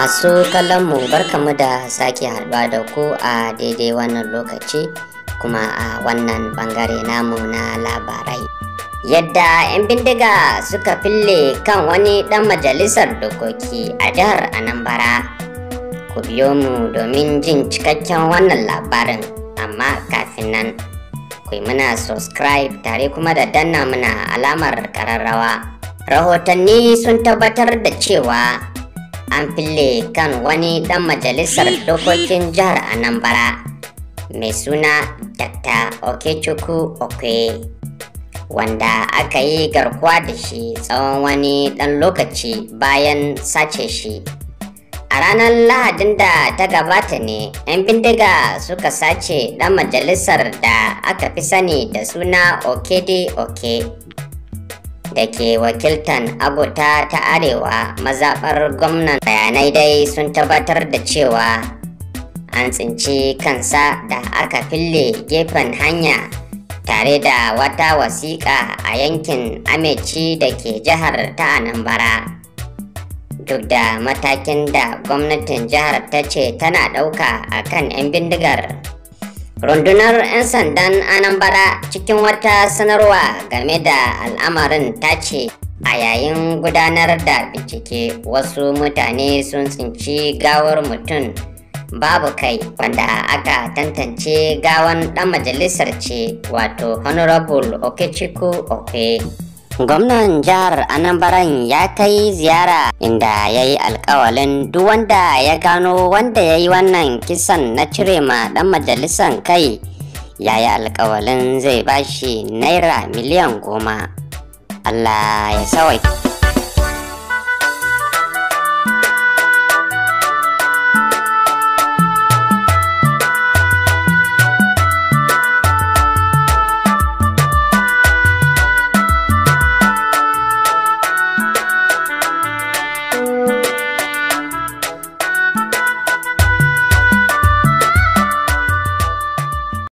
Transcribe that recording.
Masu kallon mu barkamu da sake haɗuwa da ku a daidai wannan lokaci kuma a wannan bangare namu na labarai. Yadda 'yan bindiga suka fille kan wani ɗan majalisar dokoki a jihar Anambra. Ku biyo mu domin jin cikakken wannan labarin, amma kafin nan ku yi muna subscribe tare kuma da danna muna alamar ƙararrawa. Rahotanni sun tabbatar da cewa an fille kan wani dan majalisar dokokin jihar anambra mai suna dr okechukwu okwe wanda aka yi garkuwa da shi tsawon wani dan lokaci bayan sace shi a ranar lahadin da ta gabata ne 'yan bindiga suka sace dan majalisar da aka fi sani da suna okede oke da ke wakiltan abota ta arewa mazaɓar gwamnan bayanai dai sun tabbatar da cewa an tsinci kansa da aka fille gefen hanya tare da wata wasiƙa a yankin ameci da ke jihar ta anambra duk da matakin da gwamnatin jihar ta ce tana ɗauka a kan 'yan bindigar rundunar 'yan sandan anambra cikin wata sanarwa game da al'amarin ta ce a yayin gudanar da bincike wasu mutane sun tsinci gawar mutum babu kai wanda aka tantance gawan dan majalisar ce wato honorable okechukwu okwe gwamnan jihar anambaran ya kai ziyara inda ya yi alkawalin duk wanda ya gano wanda ya yi wannan kisan na cire ma dan majalisan kai ya yi alkawalin zai bashi naira miliyan goma allah ya sawai